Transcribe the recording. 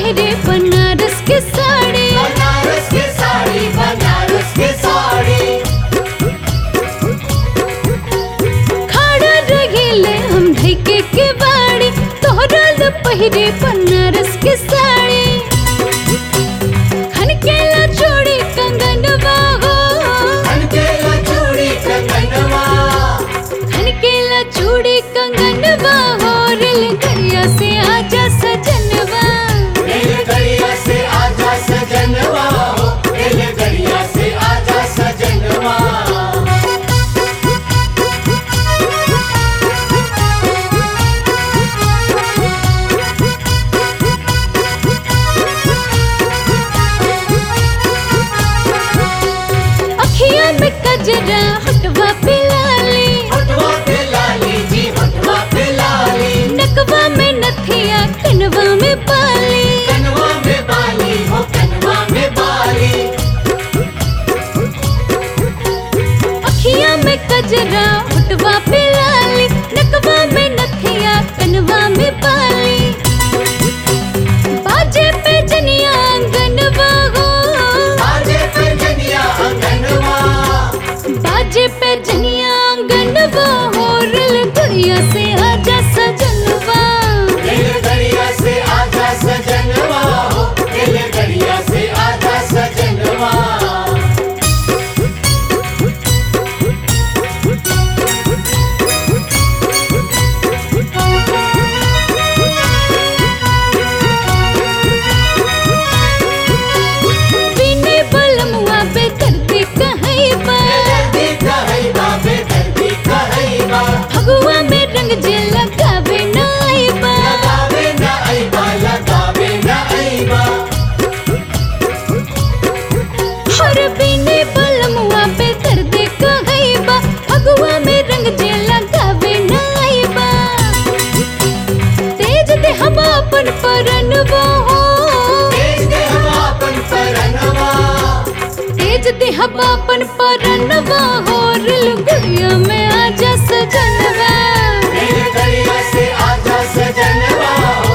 पहरे बनारस के साड़ी बनारस की साड़ी बनारस की साड़ी खड़ा रहिले हम ढैके के बाड़ी तोहरा ल पहरे बनारस के साड़ी खनकेला चूड़ी कंगनवा हो खनकेला चूड़ी कंगनवा खनकेला चूड़ी कंगनवा हो रेल गरिया से आजा सजनवा रेलगड़िया से आजा सजनवा हो रेलगड़िया से आजा सजनवा अखिया में कजरा हटवा पे लाली हटवा पे लाली जी हटवा पे लाली नकवा में नथिया कनवा में बाली कनवा में बाली हो कनवा में बाली अखिया में कजरा हटवा पे लाली नकवा में नथिया कनवा में बाली बाजे पे जनिया आंगनवा हो आजे पे जनिया अंगनवा बाजे पे जनिया आंगनवा हो रेल गुड़िया से आजा सजनवा रेलगड़िया से आजा सजनवा हो रेलगड़िया से आजा सजनवा बिने बलमुआ पे दर्दी कहीं बा दर्दी कहैबा बेदर्दी कहैबा फगुआ में रंग जे लगावे नाई बा लगावे न अइबा लगावे न अइबा हर बिने बलमुआ पे दर्दी कहीं बा फगुआ में रंग जे लगावे नाई बा तेज दे हम अपन परनवा हो तेज दे हम आपन परनवा तेज दे हम अपन परनवा हो रिल गुड़िया में आजा सजनवा रेलगड़िया से आजा सजनवा